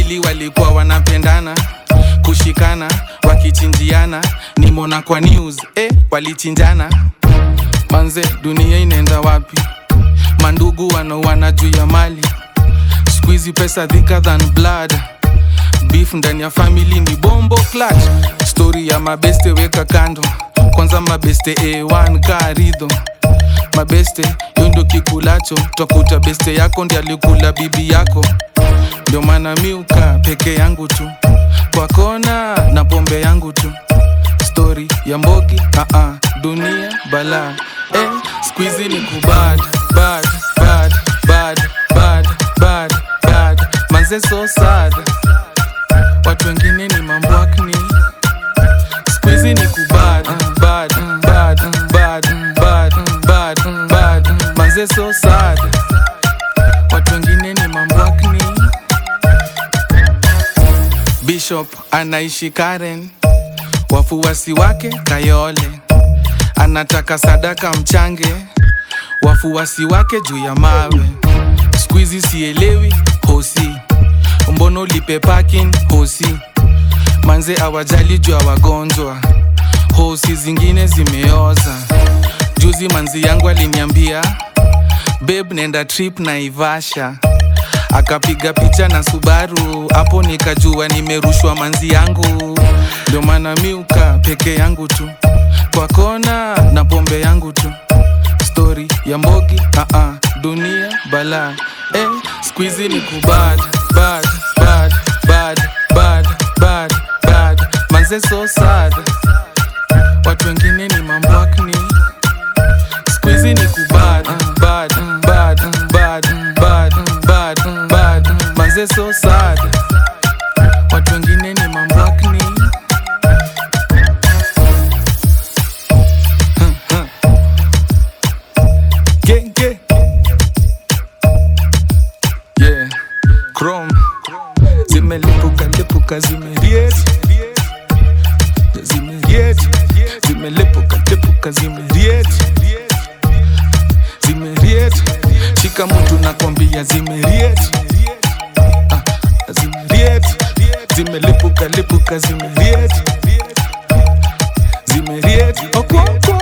wawili walikuwa wanapendana kushikana wakichinjiana nimona kwa news eh, walichinjana manze dunia inaenda wapi mandugu wanauana juu ya mali squeezy pesa thicker than blood beef ndani ya family ni bombo clutch story ya mabeste weka kando kwanza mabeste a1 karidho mabeste hiyo ndo kikulacho twakuta beste yako ndi alikula bibi yako ndio maana miuka peke yangu tu kwa kona na pombe yangu tu stori ya mbogi uh -uh, dunia bala eh, squeezy ni kubad bad bad bad bad bad bad manze so sad watu wengine ni mambwakni squeezy ni kubad bad bad bad bad bad bad manze so sad watu wengine ni mambwakni bishop anaishi karen wafuasi wake kayole anataka sadaka mchange wafuasi wake juu ya mawe skuizi sielewi hosi mbono lipe parking hosi manze awajali juu ya wagonjwa hosi zingine zimeoza juzi manzi yangu aliniambia beb nenda trip na ivasha akapiga picha na subaru hapo nikajua nimerushwa manzi yangu ndio maana miuka peke yangu tu kwa kona na pombe yangu tu stori ya mbogi uh -uh, dunia bala eh, squeezy ni kubad bad bad bad bad bad bad manze so sad watu wengine ni mambwakni squeezy ni kubad bad bad bad bad bad bad manze so sad watu wengine ni mambwakni genge yeah chrome zimelipuka lipuka zimeriet zimeriet zimelipuka lipuka zimeriet zimeriet shika mtu nakwambia zimeriet Ah, zimeriet zimelipuka lipuka zimeriet zimeriet okwokwo